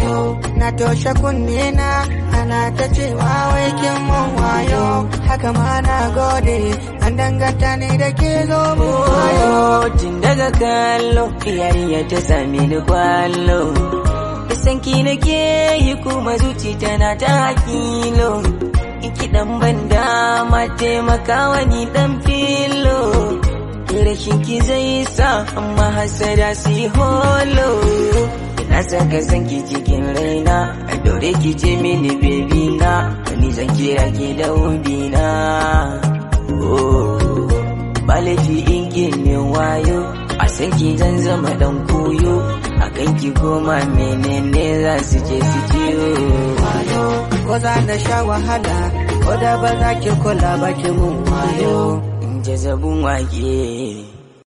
na toshe kunne na ana ta cewa wai kin mun wayo haka ma na gode an danganta ne da ke zo mu wayo tun daga kallo yarinya ta sami ni kwallo sanki nake yi kuma zuci tana ta hakilo iki dan banda ma taimaka wani dan filo rashin ki zai sa amma hasada su yi holo ina saka sanki cikin raina a dore ki ce mini bebi na wani zan kira ki da ubina oh ba laifi in gini wayo a sanki zan zama dan koyo a kanki goma menene za su je su ciyo ko za na sha wahala ko da ba za ki kula ba ki mun wayo in jazabun wake